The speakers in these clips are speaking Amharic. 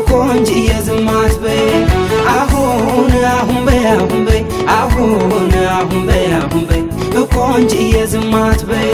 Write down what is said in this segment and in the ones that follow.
ቆንጅዬ ዝም አትበይ አሁን አሁን በይ አሁን በይ አሁን አሁን በይ አሁን በይ ቆንጅዬ ዝም አትበይ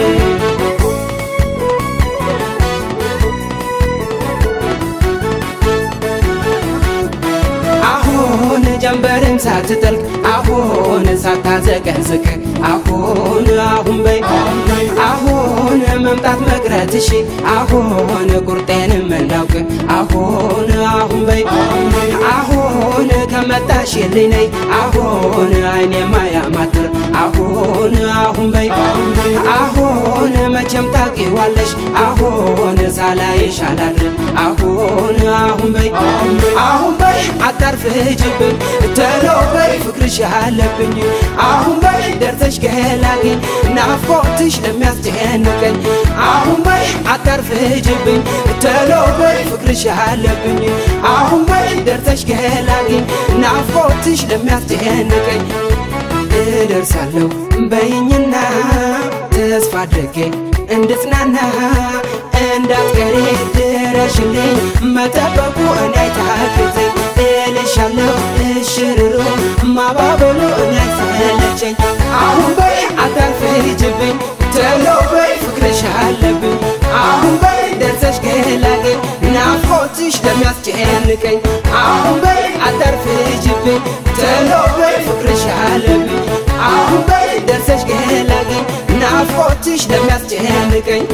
አሁን ጀንበርም ሳትጠልቅ አሁን ሳታዘቀዝቅ አሁን አሁን በይ አሁን መምጣት መቅረትሽ አሁን ቁርጤንም እንዳውቅ አሁን አሁን በይ አሁን ከመጣሽልኝ ነይ አሁን አይኔ ማያማትር አሁን አሁን በይ አሁን መቼም ታውቂዋለሽ አሁን ሳላይሽ አላድር አሁን አሁን በይ አሁን በይ አታርፍጅብኝ ተሎ በይ ፍቅርሽ አለብኝ አሁን በይ ደርሰሽ ገላግኝ ናፍቆትሽ ለሚያስጨንቀኝ አሁን በይ አታርፍጅብኝ ተሎ በይ ፍቅርሽ አለብኝ አሁን በይ ደርሰሽ ገላግኝ ናፍቆትሽ ለሚያስጨንቀኝ እደርሳለሁ በይኝና ተስፋ አድርጌ እንድትናና እንዳትቀሪ ድረሽልኝ መጠበቁ እኔ አይታክተኝ እልሻለሁ እሽርሩ ማባበሉ እኔ አይሰለቸኝ አሁን በይ አታርፍጅብኝ ተሎ በይ ፍቅርሽ አለብኝ አሁን በይ ደርሰሽ ገላገኝ ናፍቆትሽ ለሚያስጨንቀኝ አሁን በይ አታርፍጅብኝ ተሎ በይ ፍቅርሽ አለብኝ አሁን በይ ደርሰሽ ገላገኝ ናፍቆትሽ ለሚያስጨንቀኝ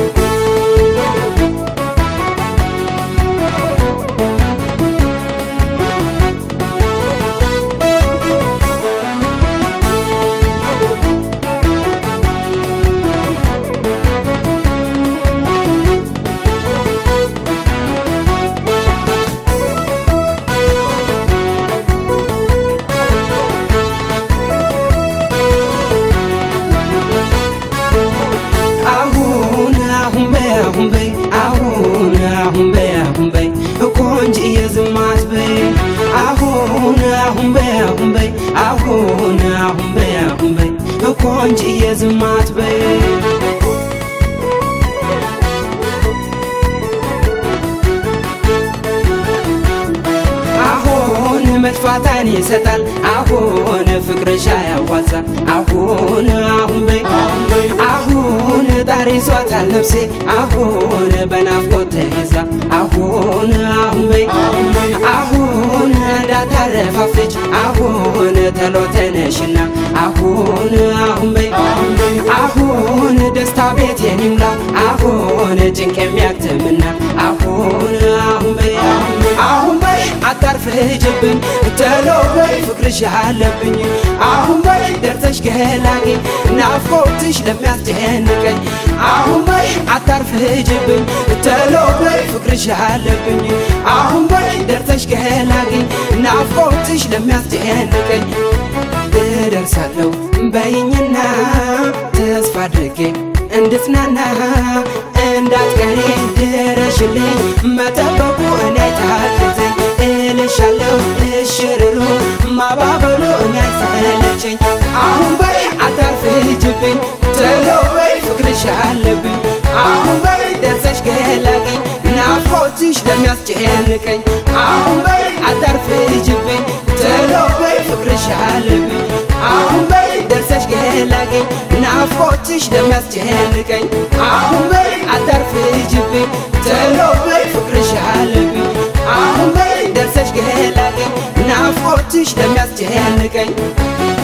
አሁን አሁን በይ አሁን በይ አሁን አሁን በይ አሁን በይ ቆንጅዬ ዝም አትበይ አሁን አሁን በይ አሁን በይ አሁን አሁን በይ አሁን በይ ቆንጅዬ ዝም አትበይ አሁን መጥፋታን ይሰጣል አሁን ፍቅርሻ ያዋዛ አሁን አሁን በይ አሁን ጣሪ ይዟታል ነፍሴ አሁን በናፍቆት ተይዛ አሁን አሁን በይ አሁን እንዳታረፋፍች አሁን ተሎ ተነሽና አሁን አሁን በይ አሁን ደስታ ቤት የኒምላ አሁን ጭንቅ የሚያክትምና አሁን አሁን በይ አሁን በይ አታርፍጅብኝ ተሎ በይ ፍቅርሽ አለብኝ አሁን በይ ደርሰሽ ገላግኝ ናፍቆትሽ ለሚያስጨንቀኝ አሁን በይ አታርፍጅብኝ ተሎ በይ ፍቅርሽ አለብኝ አሁን በይ ደርሰሽ ገላግኝ ናፍቆትሽ ለሚያስጨንቀኝ እደርሳለሁ በይኝና ተስፋ አድርጌ እንድትናና እንዳትቀሪ ድረሽልኝ መጠበቁ እኔ ታክተኝ እልሻለሁ እሽርሩ ማባበሉ እኔ አይሰለቸኝ አሁን በይ አታርፍጅብኝ ተሎ በይ ፍቅርሽ አለብኝ አሁን በይ ደርሰሽ ገላገኝ ናፍቆትሽ ለሚያስጨንቀኝ አሁን በይ አታርፍጅብኝ ተሎ በይ ፍቅርሽ አለብኝ አሁን በይ ደርሰሽ ገላገኝ ናፍቆትሽ ለሚያስጨንቀኝ አሁን በይ አታርፍጅብኝ ተሎ በይ ፍቅርሽ አለብኝ አሁን በይ ደርሰሽ ገላገኝ ናፍቆትሽ ለሚያስጨንቀኝ